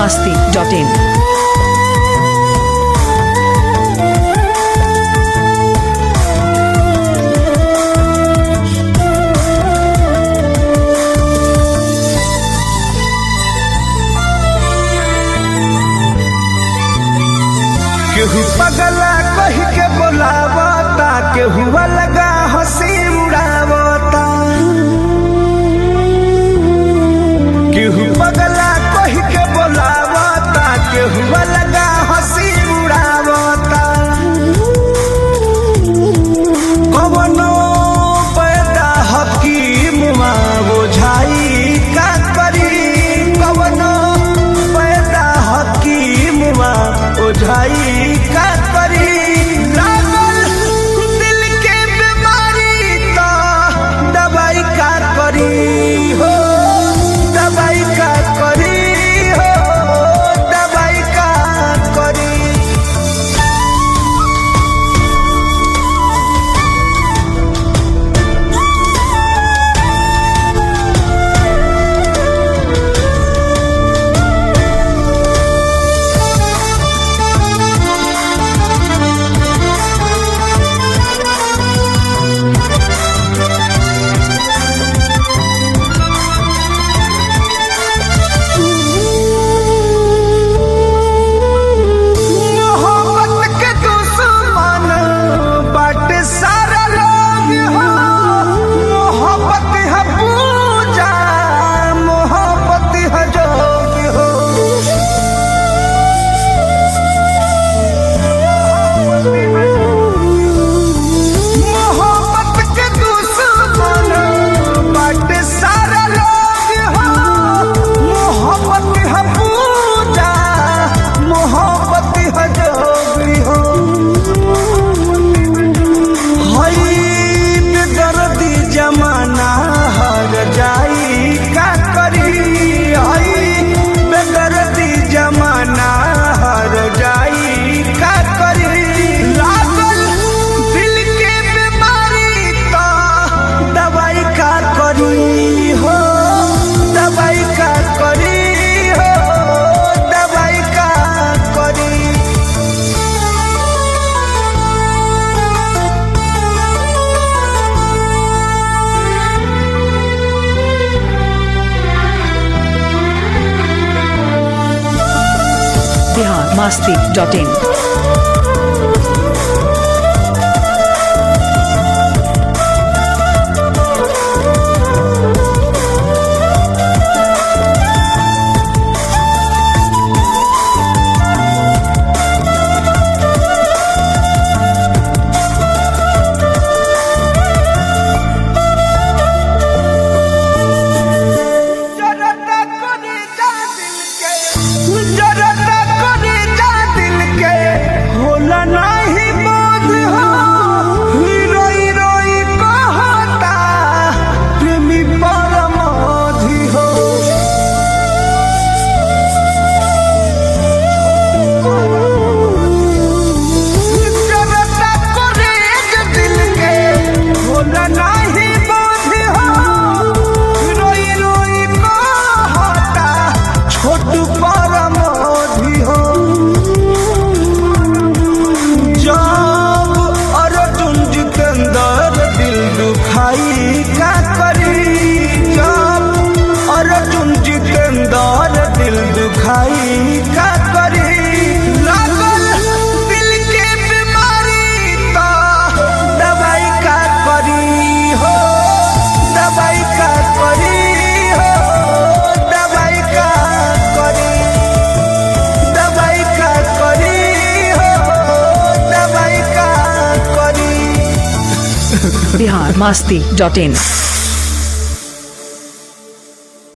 masti.in. केहू पगला कही के बोलावता केहू अलगा हंसी उड़ावता केहू पगला कही के बोलावता केहू अलगा हंसी उड़ावता कवनो पैदा हकीम बुझाई का करी कवनो पैदा हकीम ओझाई का करी लागल दिल के बीमारी तो दवाई का करी हो दवाई का करी हो दवाई का करी मोहब्बत के दुश्मन बाटे सारा लोग हो मोहब्बत है पूजा मोहब्बत है जोग हो मोहब्बत के दुश्मन बाटे सारा लोग हो मोहब्बत है पूजा मोहब्बत है जोगी हो हई बेदर्दी जमाना हर जाई का करी हई बेदर्दी जमाना हर जाई का करी लागल दिल के बीमारी तो दवाई का करी हो दवाई का करी हो दवाई का करी Bihar masti.in. जरता कोनी जा दिल के जरता कोनी जा दिल के होला नाही बोध हो रोई रोई कहता प्रेमी परमोधि हो जरता कोनी जा दिल के होला नाही बोध हो रोई रोई कहता छोटू परमोधि हो जब अर्जुन जितेंद्र दिल दुखाई का करी जब अर्जुन जितेंद्र दिल दुखाई का करी लागल दिल के बीमारी तो दवाई का करी हो दवाई का करी हो दवाई का करी दवाई का करी हो दवाई का करी Bihar masti.in.